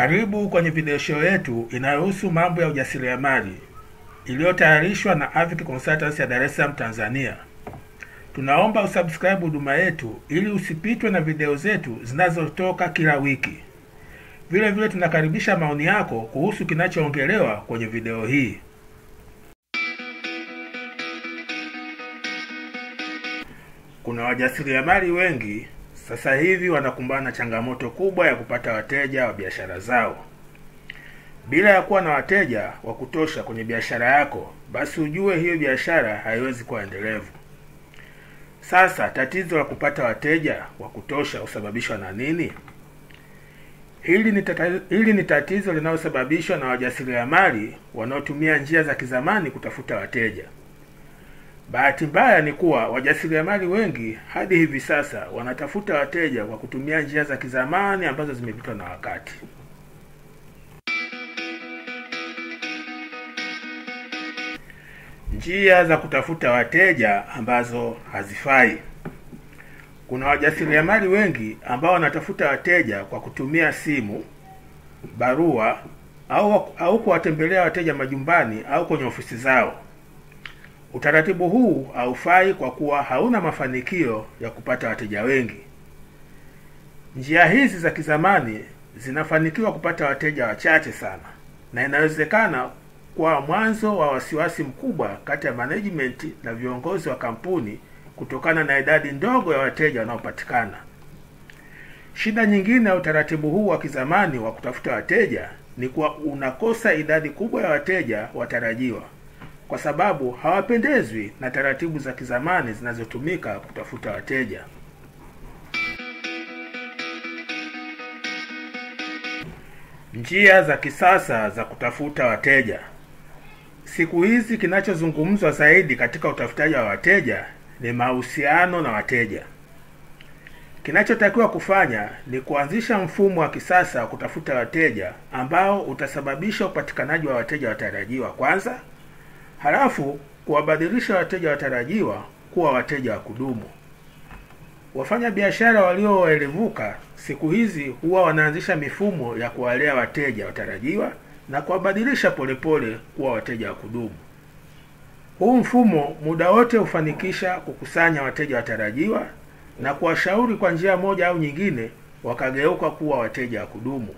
Karibu kwenye video show yetu inayohusu mambo ya ujasiriamali iliyotayarishwa na Avic Consultants ya Dar es Salaam, Tanzania. Tunaomba usubscribe huduma yetu ili usipitwe na video zetu zinazotoka kila wiki. Vile vile tunakaribisha maoni yako kuhusu kinachoongelewa kwenye video hii. Kuna wajasiriamali wengi sasa hivi wanakumbana na changamoto kubwa ya kupata wateja wa biashara zao. Bila ya kuwa na wateja wa kutosha kwenye biashara yako, basi ujue hiyo biashara haiwezi kuwa endelevu. Sasa tatizo la kupata wateja wa kutosha husababishwa na nini? Hili ni, tata, hili ni tatizo linalosababishwa na wajasiriamali wanaotumia njia za kizamani kutafuta wateja. Bahati mbaya ni kuwa wajasiriamali wengi hadi hivi sasa wanatafuta wateja kwa kutumia njia za kizamani ambazo zimepitwa na wakati. Njia za kutafuta wateja ambazo hazifai. Kuna wajasiriamali wengi ambao wanatafuta wateja kwa kutumia simu, barua au au kuwatembelea wateja majumbani au kwenye ofisi zao. Utaratibu huu haufai kwa kuwa hauna mafanikio ya kupata wateja wengi. Njia hizi za kizamani zinafanikiwa kupata wateja wachache sana, na inawezekana kwa mwanzo wa wasiwasi mkubwa kati ya management na viongozi wa kampuni kutokana na idadi ndogo ya wateja wanaopatikana. Shida nyingine ya utaratibu huu wa kizamani wa kutafuta wateja ni kuwa unakosa idadi kubwa ya wateja watarajiwa kwa sababu hawapendezwi na taratibu za kizamani zinazotumika kutafuta wateja. Njia za kisasa za kutafuta wateja. Siku hizi kinachozungumzwa zaidi katika utafutaji wa wateja ni mahusiano na wateja. Kinachotakiwa kufanya ni kuanzisha mfumo wa kisasa wa kutafuta wateja ambao utasababisha upatikanaji wa wateja watarajiwa kwanza, halafu kuwabadilisha wateja watarajiwa kuwa wateja wa kudumu. Wafanya biashara walioelevuka siku hizi huwa wanaanzisha mifumo ya kuwalea wateja watarajiwa na kuwabadilisha polepole kuwa wateja wa kudumu. Huu mfumo muda wote hufanikisha kukusanya wateja watarajiwa na kuwashauri kwa njia moja au nyingine wakageuka kuwa wateja wa kudumu.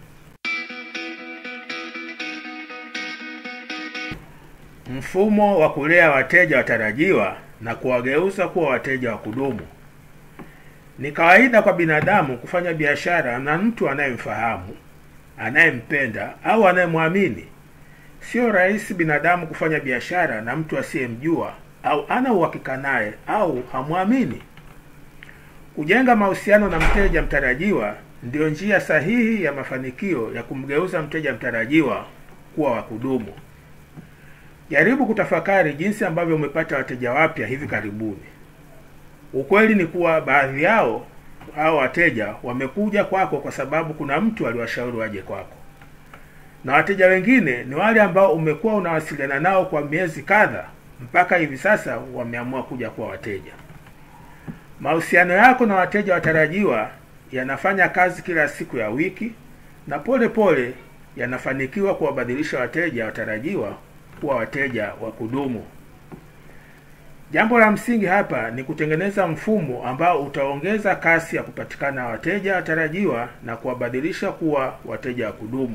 Mfumo wa kulea wateja watarajiwa na kuwageuza kuwa wateja wa kudumu. Ni kawaida kwa binadamu kufanya biashara na mtu anayemfahamu, anayempenda au anayemwamini. Sio rahisi binadamu kufanya biashara na mtu asiyemjua au ana uhakika naye au hamwamini. Kujenga mahusiano na mteja mtarajiwa ndiyo njia sahihi ya mafanikio ya kumgeuza mteja mtarajiwa kuwa wa kudumu. Jaribu kutafakari jinsi ambavyo umepata wateja wapya hivi karibuni. Ukweli ni kuwa baadhi yao hao wateja wamekuja kwako kwa sababu kuna mtu aliwashauri waje kwako, na wateja wengine ni wale ambao umekuwa unawasiliana nao kwa miezi kadha, mpaka hivi sasa wameamua kuja kuwa wateja. Mahusiano yako na wateja watarajiwa yanafanya kazi kila siku ya wiki, na pole pole yanafanikiwa kuwabadilisha wateja watarajiwa kuwa wateja wa kudumu. Jambo la msingi hapa ni kutengeneza mfumo ambao utaongeza kasi ya kupatikana wateja watarajiwa na kuwabadilisha kuwa wateja wa kudumu.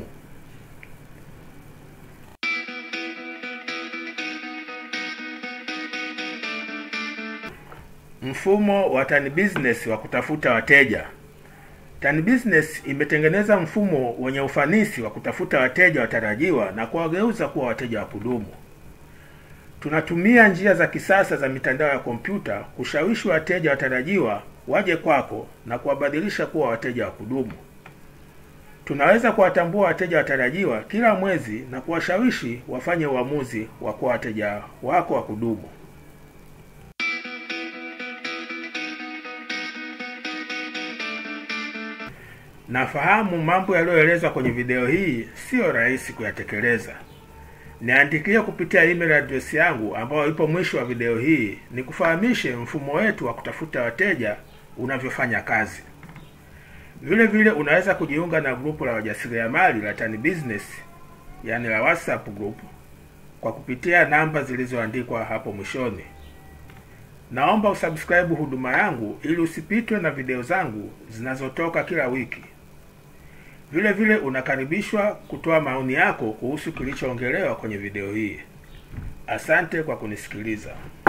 Mfumo wa Tan Business wa kutafuta wateja. Tan Business imetengeneza mfumo wenye ufanisi wa kutafuta wateja watarajiwa na kuwageuza kuwa wateja wa kudumu. Tunatumia njia za kisasa za mitandao ya kompyuta kushawishi wateja watarajiwa waje kwako na kuwabadilisha kuwa wateja wa kudumu. Tunaweza kuwatambua wateja watarajiwa kila mwezi na kuwashawishi wafanye uamuzi wa kuwa wateja wako wa kudumu. Nafahamu mambo yaliyoelezwa kwenye video hii siyo rahisi kuyatekeleza. Niandikie kupitia email address yangu ambayo ipo mwisho wa video hii, nikufahamishe mfumo wetu wa kutafuta wateja unavyofanya kazi. Vile vile unaweza kujiunga na grupu la wajasiriamali la Tan Business, yani la WhatsApp group kwa kupitia namba zilizoandikwa hapo mwishoni. Naomba usubscribe huduma yangu ili usipitwe na video zangu zinazotoka kila wiki. Vile vile unakaribishwa kutoa maoni yako kuhusu kilichoongelewa kwenye video hii. Asante kwa kunisikiliza.